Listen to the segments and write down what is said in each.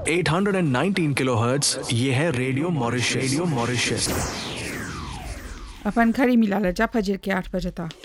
819 kilohertz ये है radio Mauritius radio Mauritius अपन खड़ी मिला लजा फजर के आठ बजे तक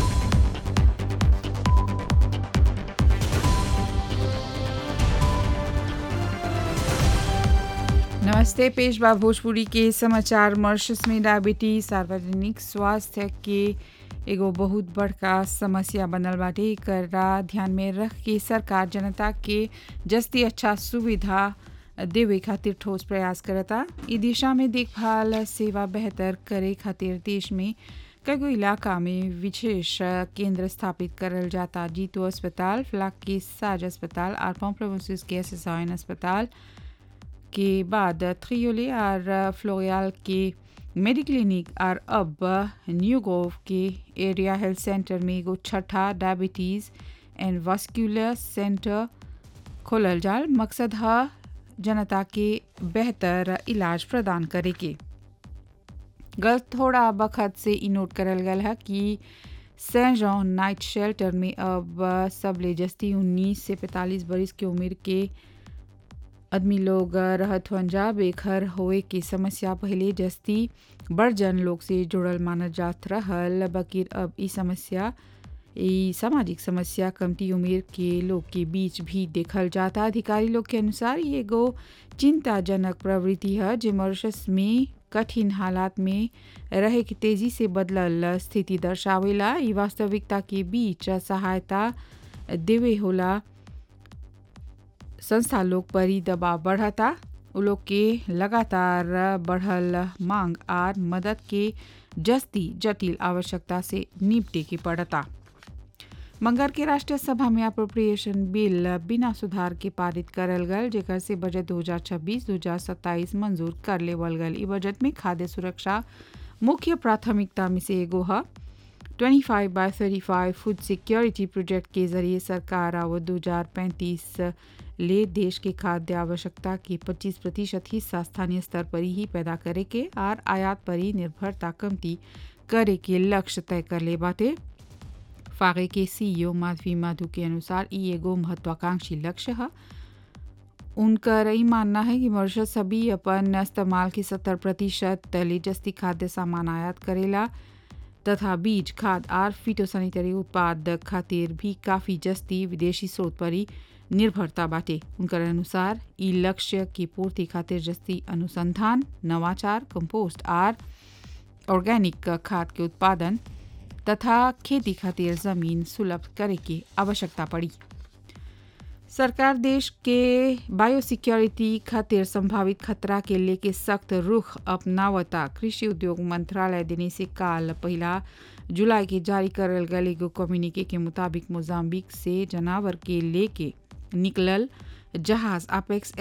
नमस्ते पेशवा भोजपुरी के समाचार मॉरिशस में डायबिटीज सार्वजनिक स्वास्थ्य के एगो बहुत बड़का समस्या बनल बाटे एकरा ध्यान में रख के सरकार जनता के जस्ती अच्छा सुविधा देवे खातिर ठोस प्रयास करता ई दिशा में देखभाल सेवा बेहतर करे खातिर देश में कईगो इलाका में विशेष केंद्र स्थापित करल जाता जीतो अस्पताल फ्लाक के साज अस्पताल और पॉम्प्लोमोसिस के एस अस्पताल के बाद थ्रियोले और फ्लोरियाल के मेडिक्लिनिक और अब न्यूगोव के एरिया हेल्थ सेंटर में एगो छठा डायबिटीज़ एंड वास्कुलर सेंटर खोलल जाल मकसद है जनता के बेहतर इलाज प्रदान करे के गल थोड़ा बखत से ई नोट करल गल है कि सेंट जॉन नाइट शेल्टर में अब सब ले जस्ती उन्नीस से पैंतालीस बरिस की उम्र के आदमी लोग रहत हुअन जा बेघर होए की समस्या पहले जस्ती बड़ जन लोग से जुड़ल मानल जात रहल बकिर अब ई समस्या ई सामाजिक समस्या कमती उम्र के लोग के बीच भी देखल जाता अधिकारी लोग के अनुसार ये एगो चिंताजनक प्रवृत्ति है जो मॉरिशस में कठिन हालात में रहे की तेजी से बदलल स्थिति दर्शावेला ई वास्तविकता के बीच सहायता देवे होला संस्था लोग पर ही दबाव बढ़ता उ लोग के लगातार बढ़ल मांग आर मदद के जस्ती जटिल आवश्यकता से निपटे के पड़ता मंगर के राष्ट्रीय सभा में अप्रोप्रिएशन बिल बिना सुधार के पारित करल गल जेकर से बजट 2026-2027 मंजूर कर लेवल गल ई बजट में खाद्य सुरक्षा मुख्य प्राथमिकता में से एगो है 25 बाय 35 फूड सिक्योरिटी प्रोजेक्ट के जरिए सरकार आवत दो हजार पैंतीस ले देश के खाद्य आवश्यकता के 25 प्रतिशत हिस्सा स्थानीय स्तर पर ही पैदा करे के और आयात पर ही निर्भरता कमती करे के लक्ष्य तय कर ले बाटे फागे के सीईओ माधवी माधु के अनुसार ई एगो महत्वाकांक्षी लक्ष्य है उनका यही मानना है कि मॉरिशस सभी अपन इस्तेमाल के सत्तर प्रतिशत ले जस्ती खाद्य सामान आयात करेला तथा बीज खाद आर फिटोसैनिटरी उत्पाद खातिर भी काफ़ी जस्ती विदेशी स्रोत पर ही निर्भरता बाटे उनकर अनुसार ई लक्ष्य की पूर्ति खातिर जस्ती अनुसंधान नवाचार कंपोस्ट आर ऑर्गेनिक खाद के उत्पादन तथा खेती खातिर जमीन सुलभ करे की आवश्यकता पड़ी सरकार देश के बायोसिक्योरिटी खातिर संभावित खतरा के लेके सख्त रुख अपनावता कृषि उद्योग मंत्रालय देने से काल पहला जुलाई के जारी करल गल एगो कम्युनिके के मुताबिक मोजाम्बिक से जनावर के लेके निकलल जहाज अपेक्स